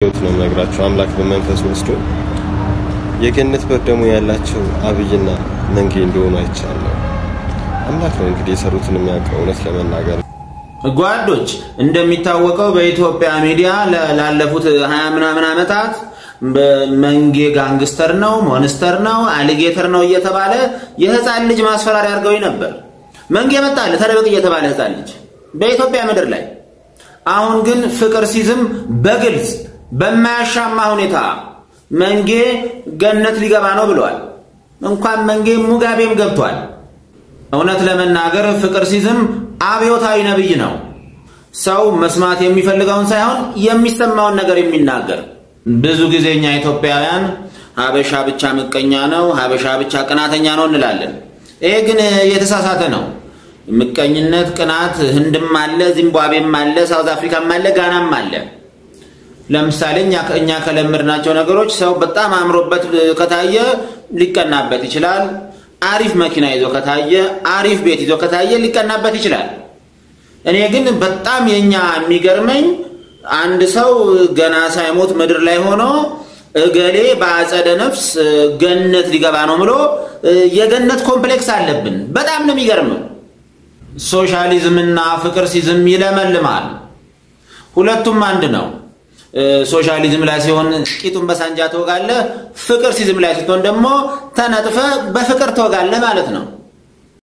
እውነት ነው የምነግራቸው። አምላክ በመንፈስ ወስዶ የገነት በር ደግሞ ያላቸው አብይና መንጌ እንደሆኑ አይቻለሁ። አምላክ ነው እንግዲህ የሰሩትን የሚያውቀው እውነት ለመናገር ጓዶች እንደሚታወቀው በኢትዮጵያ ሚዲያ ለ- ላለፉት ሀያ ምናምን ዓመታት መንጌ ጋንግስተር ነው፣ ሞንስተር ነው፣ አሊጌተር ነው እየተባለ የህፃን ልጅ ማስፈራሪያ አድርገውኝ ነበር። መንጌ መጣለ ተደበቅ እየተባለ ህፃን ልጅ በኢትዮጵያ ምድር ላይ። አሁን ግን ፍቅር ሲዝም በግልጽ በማያሻማ ሁኔታ መንጌ ገነት ሊገባ ነው ብለዋል። እንኳን መንጌ ሙጋቤም ገብቷል። እውነት ለመናገር ፍቅር ሲዝም አብዮታዊ ነብይ ነው። ሰው መስማት የሚፈልገውን ሳይሆን የሚሰማውን ነገር የሚናገር። ብዙ ጊዜ እኛ ኢትዮጵያውያን ሀበሻ ብቻ ምቀኛ ነው፣ ሀበሻ ብቻ ቅናተኛ ነው እንላለን። ይሄ ግን የተሳሳተ ነው። ምቀኝነት፣ ቅናት ህንድም አለ፣ ዚምባብዌም አለ፣ ሳውዝ አፍሪካም አለ፣ ጋናም አለ። ለምሳሌ እኛ እኛ ከለመድናቸው ነገሮች ሰው በጣም አምሮበት ከታየ ሊቀናበት ይችላል። አሪፍ መኪና ይዞ ከታየ፣ አሪፍ ቤት ይዞ ከታየ ሊቀናበት ይችላል። እኔ ግን በጣም የኛ የሚገርመኝ አንድ ሰው ገና ሳይሞት ምድር ላይ ሆኖ እገሌ በአጸደ ነፍስ ገነት ሊገባ ነው ብሎ የገነት ኮምፕሌክስ አለብን። በጣም ነው የሚገርመው። ሶሻሊዝምና ፍቅር ሲዝም ይለመልማል። ሁለቱም አንድ ነው። ሶሻሊዝም ላይ ሲሆን ቂጡን በሳንጃ ትወጋለህ፣ ፍቅር ሲዝም ላይ ስትሆን ደግሞ ተነጥፈ በፍቅር ትወጋለህ ማለት ነው።